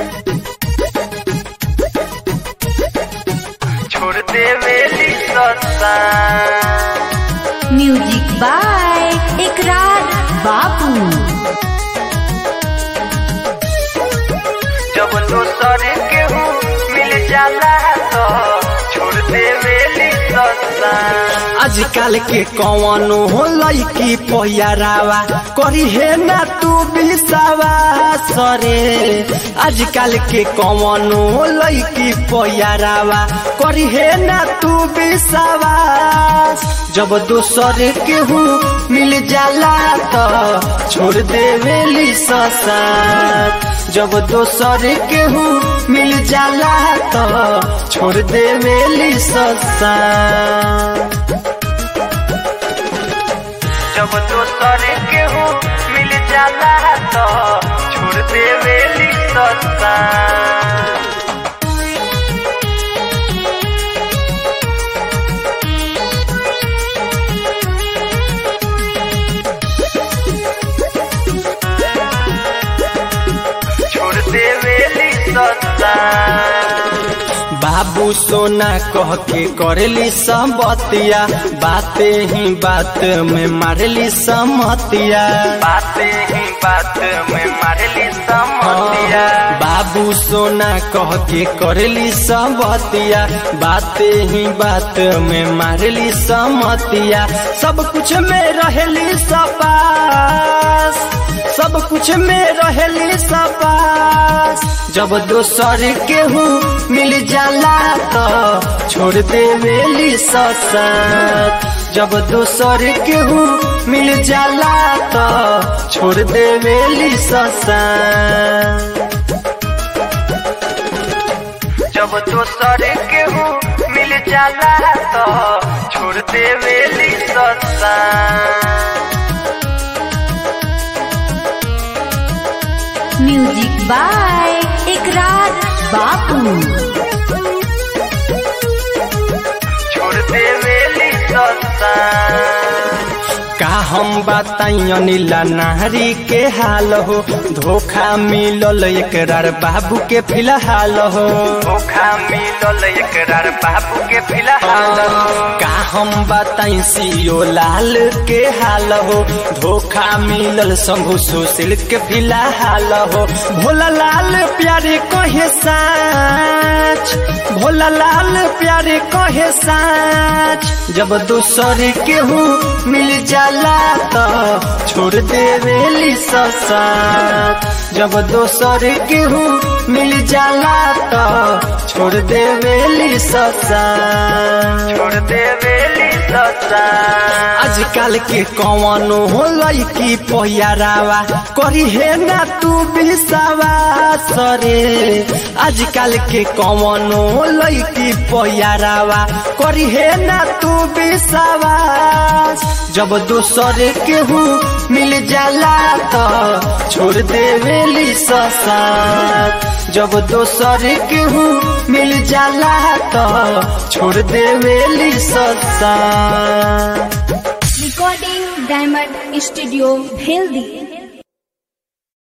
छोड़ देवेली सत्ता म्यूजिक बाय इकरार बापू जब दोसर केहू मिल जाला तो छोड़ देवेली सत्ता आजकल के कौनो हो लड़की पहिरावा करी है ना तू बिसावा सरे आजकल के कौनो हो लड़की पहिरावा करी है ना तू बिसावा जब दोसर केहू मिल जाला तो छोड़ देवेली ससात जब दोसर केहू मिल जाला तो छोड़ देवेली ससात जब दोसर केहू मिल जाला तो छोड़ देवेली सत्ता छोड़ देवेली सत्ता बाबू सोना कह के करेली संबतिया बाते ही बात में मारली समतिया बातें ही बात में मारली समतिया बाबू सोना कह के करेली संबतिया बाते ही बात में मारली समतिया सब कुछ में रहेली सपास सब कुछ में रहेली सपास जब दोसर केहू मिल जाला तो छोड़ देवेली ससात जब दोसर केहू मिल जाला तो छोड़ देवेली ससात जब दोसर केहू मिल जाला तो छोड़ देवेली सत्ता म्यूजिक बाय इकरार बापू छोड़ देवेली सत्ता का हम बताई अनिला नारी के हाल हो धोखा मिलल एकरार बाबू के फिलहाल हो धोखा मिलल एकरार बाबू के फिलहाल का हम बताई सियो लाल के हाल हो धोखा मिलल शंभु सुशील के फिलहाल हो भोला लाल प्यारे कहे साच भोला लाल प्यारे कहे साच जब दूसर केहू मिल जाला तो छोड़ देवेली ससात जब दोसर केहू मिल जाला तो छोड़ देवेली ससात छोड़ देवेली सत्ता आजकल के कौनो हो लड़की पहिरावा करी है ना तू बिसावा सरे आजकल के कौनो हो लड़की पहिरावा करी है ना तू बिसावा जब दोसर केहू मिल जाला तो छोड़ देवेली ससात जब दोसर केहू मिल जाला तो छोड़ देवेली ससात recording diamond studio healthy